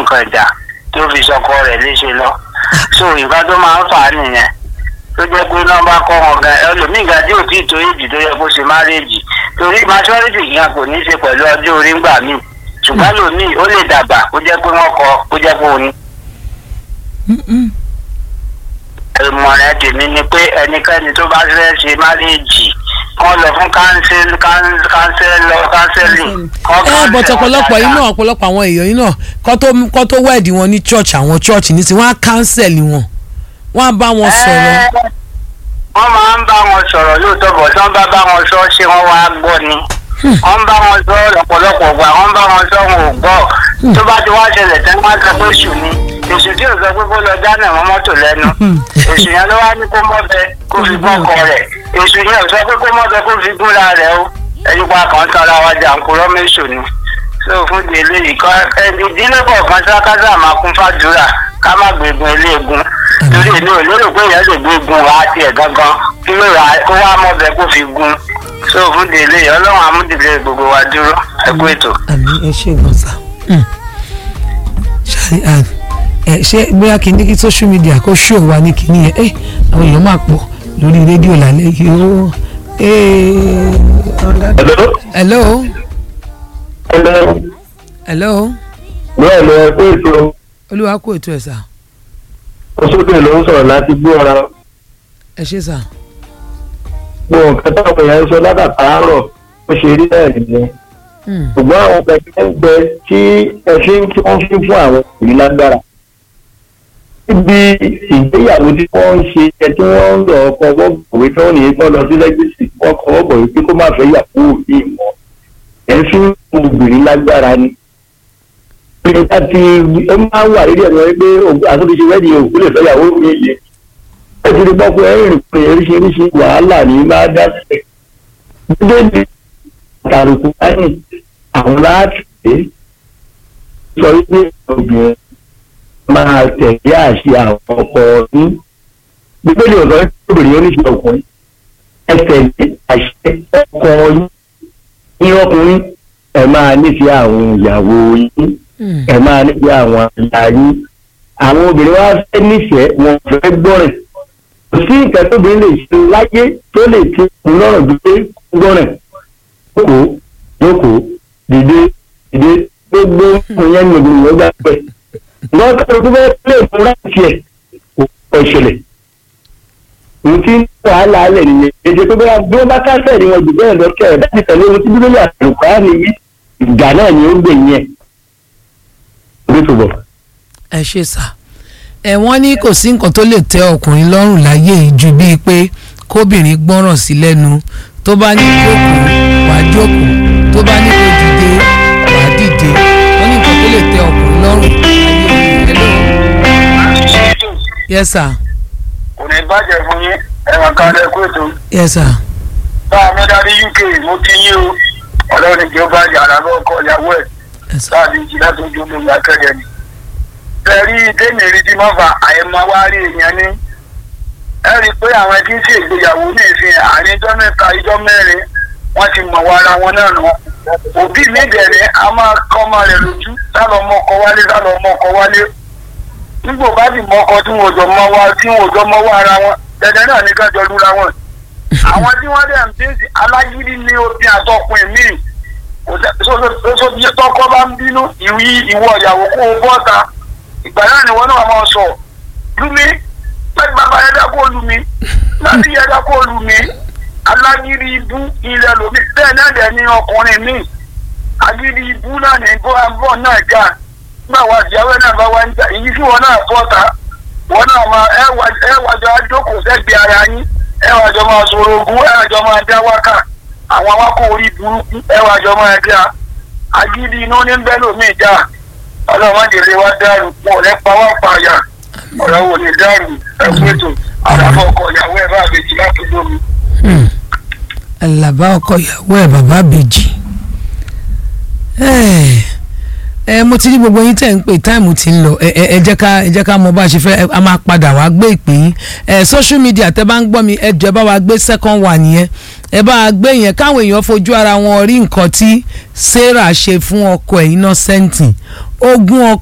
nǹkan ìjà tó fi sọkọ rẹ̀ léṣe lọ so nǹkan tó máa ń fà á nìyẹn tó jẹ́ pé nọ́mbà kọ́ wọn gan ẹlòmíì gan tí ò tí ì tó èjì tó yẹ kó ṣe márèèjì torí maturity yẹn kò ní í ṣe pẹ̀lú ọjọ́ orí ńgbà míì ṣùgbọ́n lòmíì ó lè dàgbà kó jẹ́ pé wọ́n kọ kó jẹ́ pé òun Mm-mm. ìmọ̀ràn tèmi ni pé ẹnikẹ́ni tó bá fẹ́ ṣe márèèjì kọ́ lọ fún kánsẹ́lì kánsẹ́lì ẹ bọ̀tọ̀ ọ̀pọ̀lọpọ̀ yìí náà ọ̀pọ̀lọpọ̀ àwọn èèyàn yìí náà kọ́ tó kọ́ tó wẹ̀dì wọn ní church àwọn church ní tí wọ́n á kánsẹ̀lì wọn wọ́n á bá wọn sọ̀rọ̀ wọ́n máa ń bá wọn sọ̀rọ̀ lóòótọ́ bọ̀ tí wọ́n bá bá wọn sọ ṣé wọ́n wá gbọ́ ni wọ́n bá wọn sọ lọ́pọ̀lọpọ̀ gbà wọ́n bá wọn sọ wọn ò gbọ́ tó bá ti wá ṣẹlẹ̀ tẹ́ wọ́n á sọ pé ṣù ni èṣù tí ò sọ pé kó lọ dáná mọ́ mọ́tò lẹ́nu èṣù yẹn ló wá ní kó mọ́bẹ kó fi gún ọkọ rẹ̀ èṣù yẹn ò sọ pé kó mọ́bẹ kó fi gúnra rẹ̀ o ẹ̀yìn pa kàn tara wa jà ń kúrọ́ méṣù ni so fún di eléyìí kọ́ ẹni ìdílé kọ̀ọ̀kan sákásá máa kún fàdúrà ká má gbégun eléegun torí èmi ò lérò pé èèyàn lè gbégun wá tiẹ̀ gangan kí ló rà kó wá mọ́bẹ kó fi gun so fún di eléyìí ọlọ́run amúdìlẹ̀ gbogbo wa dúró ẹ kú ètò. àmì ẹ ṣe gan sa ṣáà ẹ ẹ ṣé bóyá kí n ní kí social media kó ṣó wa ní kíní yẹn ẹ àwọn èèyàn máa pọ̀ lórí rédíò lálẹ́ yìí ó ẹ Hello. hello Hello. hello bẹ́ẹ̀ lọ ẹ pé ètò olúwa kú ètò ẹ̀ sà oṣooṣù ló ń sọ̀rọ̀ láti gbó ara ẹ ṣe sà gbọ́ nǹkan táwọn èèyàn ń sọ látàtàárọ̀ ó ṣe rí náà nìyẹn Hmm. ṣùgbọ́n àwọn pẹ̀lú ń bẹ tí ẹṣin tí wọ́n fi fún àwọn òbí lágbára níbi ìgbéyàwó tí wọ́n ń ṣe ẹ tí wọ́n ń lọ ọkọ̀ wọ́gbọ̀wé tí wọ́n ní kọ́ lọ sí lẹ́gbẹ̀sì wọ́n kọ́ wọ́gbọ̀wé pé kó má fẹ́ yàwó òbí wọn ẹ̀ fi ń fún obìnrin lágbára ni pé láti ó máa ń wà lédè ẹ̀rọ pé àtúntò wẹ́ẹ̀dì òkú lè fẹ́ yàwó mi yẹ ẹ ti rí pọ́pọ́ ẹ̀rìn pé oríṣiríṣi wàhálà ní máa dá sílẹ̀ gbígbé ní àtàrùkù láyìn àwọn láti pé sọ wípé obìnrin máa tẹ̀lé àṣẹ àwọn ọkọ ní gbígbélé ọ̀sán obìnrin oníṣẹ́ ọkùnrin ẹ tẹ̀lé àṣẹ ọkọ yín ní ọkùnrin ẹ máa nífẹ̀ẹ́ àwọn ìyàwó yín Hmm. ẹ máa nífẹ̀ẹ́ àwọn àyà yín àwọn obìnrin wa fẹ́ nífẹ̀ẹ́ wọn fẹ́ gbọ́rẹ̀ kò sí nǹkan tóbìnrin lè ṣe láyé tó lè ti kún lọ́rọ̀ ju pé gbọ́rẹ̀ jókòó jókòó dìde dìde gbogbo ìyẹn ní obìnrin yóò gbà pẹ́ lọ́wọ́ tó tó fẹ́ lè fún láti ẹ̀ kò kọ̀ ìṣẹ̀lẹ̀ ohun tí wàhálà alẹ̀ nìyẹn èdè tó bá bí wọ́n bá kásẹ̀ ni wọn jù bẹ́ẹ̀ lọ kẹ́ ẹ̀ láti tẹ̀lé ohun tí bíbélì àlùkò á nìyí ìgbà náà ni ó gbẹ̀yìn ẹ̀ orí tó bọ̀. ẹ ṣe sà ẹ wọ́n ní kò sí nǹkan tó lè tẹ́ ọkùnrin lọ́rùn láyé yìí ju bíi pé kóbìnrin gbọ́ràn sí lẹ́nu tó bá ní jókòó wàá jókòó tó bá ní kó dìde wàá dìde wọ́n ní nǹkan tó lè tẹ́ ọkùnrin lọ́rùn láyé yìí hello yes sir kò ní bàjẹ́ fún yín ẹ̀wọ̀n kan lẹ́kọ́ ètò yes sir bá a mẹ́ta ní uk mo ti yí o ọlọ́run ìjọ bá yàrá lọ́kọ̀ ìyàwó ẹ̀ yes sir láàbí ìjì láti ojú omi ìyá kẹ́rẹ́ ni. bẹ́ẹ̀rí tẹ́mi rí tí wọ́n fa àyẹ̀mọ́ wá rí èèyàn ní. ẹ rí i pé àwọn tí ń ṣe ìgbéyàwó ní ìsìn àárín ijọ́ mẹ́ta ijọ́ mẹ́rin wọ́n ti mọ̀ wá ara wọn náà nù. òbí mi dẹ̀rẹ̀ a máa kọ́ ọmọ rẹ̀ lójú sálọ ọmọ ọkọ wálé sálọ ọmọ ọkọ wálé. nígbò bá sì mọ ọkọ tí wọn ò jọ mọ wá tí wọn ò jọ mọ wá ara wọn dẹ̀dẹ̀ náà ní kájọ lura wọn. àwọn tí wọ́n dẹ̀ ń bí alágídí ní obìn àtọkùn míì tọkọ bá ń bínú ìwí ìwọ ìyàwó kó o bọ́ta ìgbà náà ni wọn náà máa sọ lumi láti bàbá yẹn dákó lumi láti yẹn dákó lumi alágídí ibú ilẹ̀ lomi bẹ́ẹ̀ náà dẹ̀ ní ọkùnrin mi agídí ibú náà ní bọ́ náà já nígbà wà ìyàwó náà bá wá ń jà èyí tí wọn náà bọ́ta wọn náà máa ẹ wàjọ àjókòó sẹ́gbẹ̀ẹ́ ara yín ẹ wàjọ máa sọ̀rọ̀ ogún ẹ wàjọ máa dá wákà àwọn awakọ̀ orí burúkú ẹwà àjọ máa dá agídí inú ní bẹ́ẹ̀ lómi ìjà ọlọ́mọdé wa dàrú pọ̀ lẹ́pa wá pààyà ọ̀rọ̀ wò ní dàrú ẹ̀kú ètò àdàbọ̀ ọkọ̀ ìyàwó ẹ̀ bá àbèjì láti lómi. Hmm. àlàbá ọkọ ìyàwó ẹ bàbá bèjì ẹ ẹ mo ti rí gbogbo yín tẹ̀ ń pè táìmù ti ń lọ ẹ ẹ ẹ jẹ́ ká ẹ jẹ́ ká mọ bá a ṣe fẹ́ ẹ, a máa padà wá gbé ìpè yín ẹ social media tẹ́ bá ń gbọ́ mi ẹ jẹ́ bá wa gbé second one yẹn ẹ bá wa gbé yẹn káwọn èèyàn fojú ara wọn rí nǹkan tí Sarah ṣe fún ọkọ ẹ̀ Innocent ogún ọkọ